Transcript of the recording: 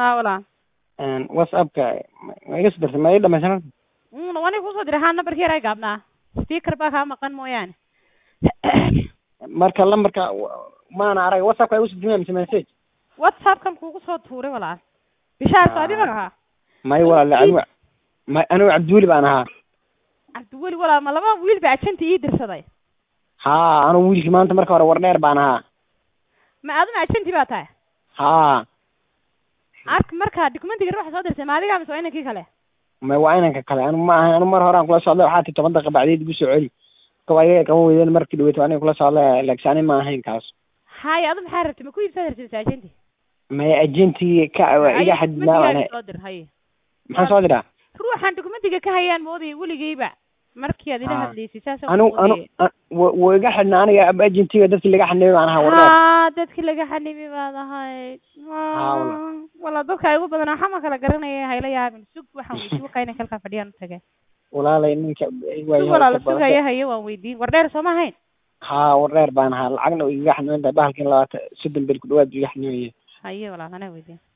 haa walaal whatsappka ma iga soo dirtay ma ii dhamaysan un wani kusoo diray haa nambarkii yaraa gaabnaa speaker baa kaa maqan mooyaane marka lambarka maana arag whatsappka igu soo dirtay mise message whatsappkan kuugu soo tuuray walaal bishaar soo adiga ahaa may walaal anigu may anigu cabdiweli baan ahaa cabdiweli walaal ma laba wiil ba ajanta ii dirsaday haa anigu wiilkii maanta marka hore wardheer baan ahaa ma aduna ajanti baa tahay haa ark marka documentiga ruuxa soo dirtay ma adigaa mise waa inankii kale may waa inanka kale anigu ma ahan anigu mar hore aan kula socday waxaa tii toban daqiiqa bacdeed igu soo celi kaba iga qaban weydeen markii dhaweeto aniga kula socday laakiin ani ma ahayn kaas haya adu maxaa rabtay ma ku iibsaa rabtay mise ajanti may ajentii ka iga xadidnaa waan soo dir haye maxaan soo diraa ruuxan documentiga ka hayaan moodaya weligeyba markii aad ila Ah. hadlaysay saas anigu anu wuu iga xidhnaa aniga agentiga dadkii laga xanibay baan ahaa wardheer haa dadkii laga xanibi baad ahayd Haa, walaal. wala dadka igu badan waxaa ma kala garanaya hayla yaabin sug waxaan weydiin wakaa inan kalkaa fadhiyaan u tage walaalay ninka sug walaala sugaya haye waan weydiin wardheer soo ma ahayn haa wardheer baan ahaa lacagna igaga xaniban tahay bahalkiin labaatan soddon bel ku dhawaad iga xanibayay haye walaal anaa weydiin